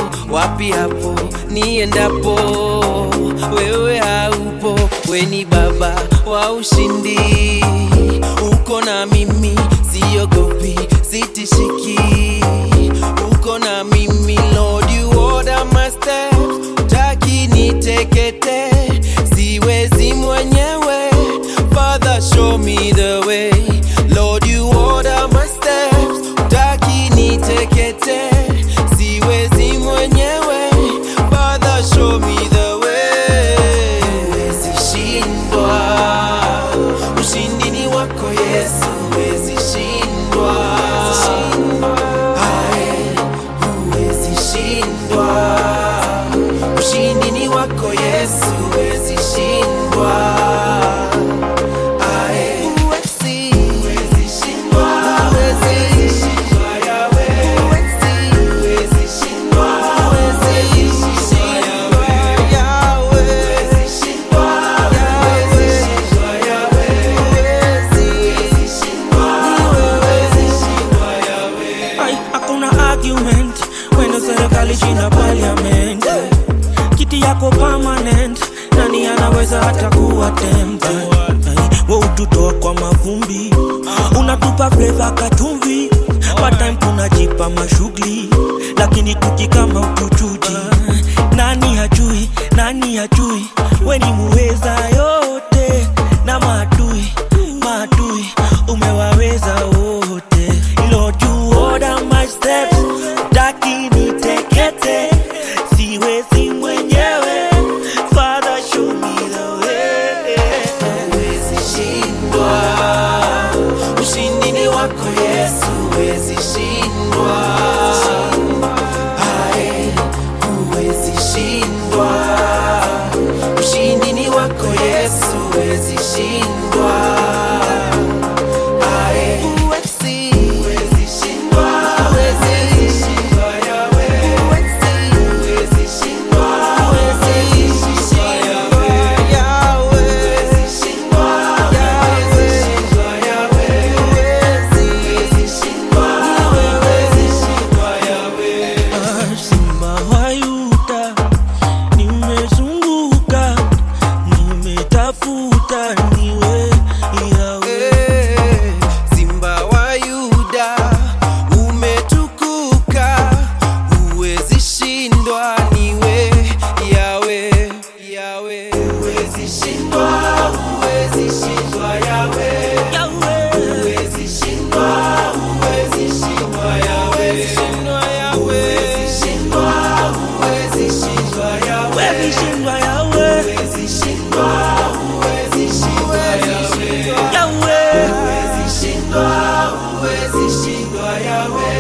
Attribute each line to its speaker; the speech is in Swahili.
Speaker 1: wapi hapo niendapo wewe haupo weni baba wa ushindi uko na mimi siogopi sitishiki uko na mimi lord you order my steps taki nitekete siwezi mwenyewe father show me the way lord you order my steps taki nitekete siwezi mwenyewe father show me the way huwezi shindwa ushindi ni wako yesu huwezi shindwa Ae, huwezi shindwa ushindi ni wako yesu huwezi shindwa Ae, huwezi huwezi shindwa huwezi shindwa yawe huwezi huwezi shindwa huwezi shindwa yawe huwezi shindwa huwezi shindwa yawe huwezi shindwa huwezi shindwa yawe
Speaker 2: Ai, hakuna argument wena serikali china parliament kiti yako permanent nani anaweza hata kuwa tempted Ai, we ututoa kwa mavumbi unatupa fleva katumvi patime tunajipa mashughuli lakini tukikama utuchuji nani hajui nani hajui we ni muweza yote na maadui maadui umewaweza wote Lord you order my steps taki nitekete siwezi mwenyewe Father show me the way
Speaker 1: huwezi shindwa ushindi ni wako yesu huwezi shindwa Ae, huwezi shindwa ushindi ni wako yesu huwezi shindwa Ae, huwezi huwezi shindwa huwezi shindwa yawe huwezi huwezi shindwa huwezi shindwa yawe yawe huwezi shindwa yawe shindwa yawe huwezi huwezi shindwa huwezi shindwa yawe
Speaker 2: Simba wa Yuda, nimezunguka, nimetafuta niwe yawe.
Speaker 1: Eh, Simba wa Yuda umetukuka, huwezi shindwa, niwe yawe yawe, huwezi shindwa, huwezi shindwa yawe,
Speaker 2: Yawe,
Speaker 1: huwezi shindwa, huwezi shindwa yawe, shindwa yawe, huwezi shindwa, huwezi shindwa yawe,
Speaker 2: wewe shindwa yawe,
Speaker 1: huwezi shindwa, huwezi shindwa yawe.
Speaker 2: yawe.
Speaker 1: Huwezi shindwa, huwezi shindwa yawe